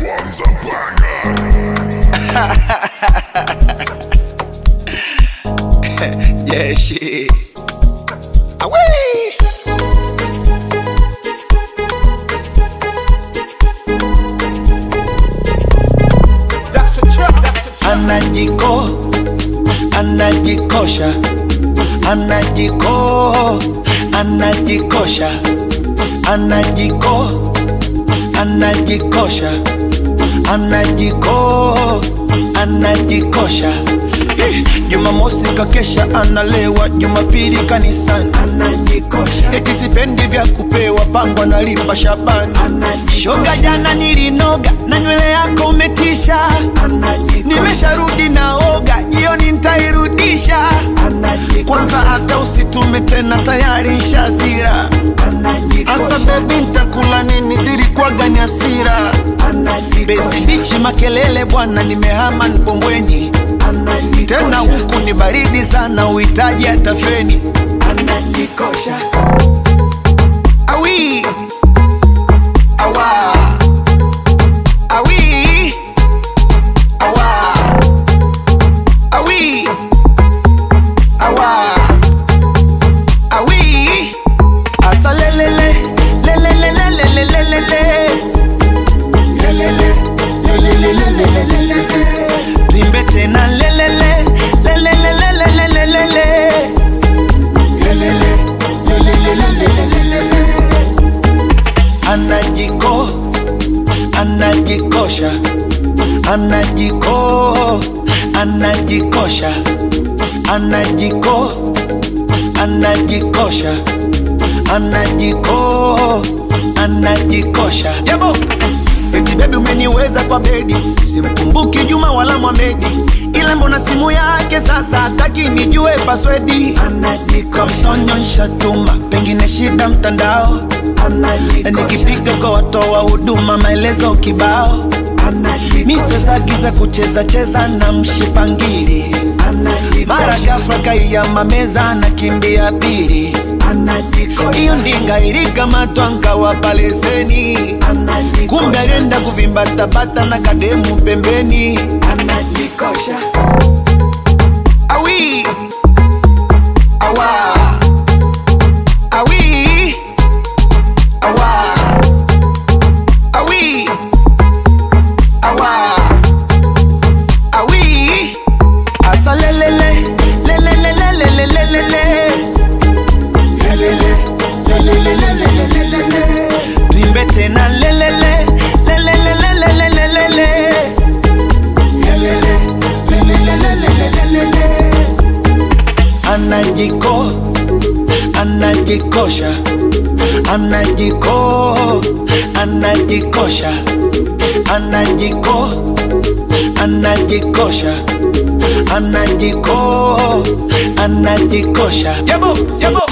one's a banger. Yeah, shit. Away. Anajiko, anajikosha, anajiko, anajikosha, anajiko, anajikosha, anajiko, anajikosha. Eh, Jumamosi kakesha analewa, Jumapili kanisani anajikosha, eti sipendi vya kupewa, pango analipa Shabani shoga, jana nilinoga na nywele yako umetisha, nimesharudi naoga, jioni ntairudisha. Kwanza hata usitume tena, tayari nshazira. Asa bebi, ntakula nini? Zilikuwaga ni hasira. Bezi bichi makelele bwana, nimehama Mbombweni tena huku ni baridi sana, uhitaji hata feni. Anajikosha awi awa awi awa awi awa awi asa lelele lelele lelele lelele lelele tuimbe tena lelele lelele lelele lelele anajiko anajikosha anajiko anajikosha anajiko anajikosha anajiko anajikosha yabo eti bebi umeniweza kwa bedi simkumbuki juma wala mwamedi ila mbona simu yake sasa hataki nijue paswedi anajikonyonsha tuma pengine shida mtandao nikipiga kwa watoa huduma maelezo kibao miswezagiza kucheza cheza na mshipangili mara gafla kaiyama meza na kimbia pili iyo ndinga ilikamatwa nkawapa leseni kumbe alienda kuvimbatabata na kademu pembeni anajikosha awi awa awi awa awi awa awi asa lelele lelele lelele lelele tuimbe tena lelele lelele lelele lelele anajiko anajikosha anajiko anajikosha anajiko anajikosha anajiko anajikosha yabo yabo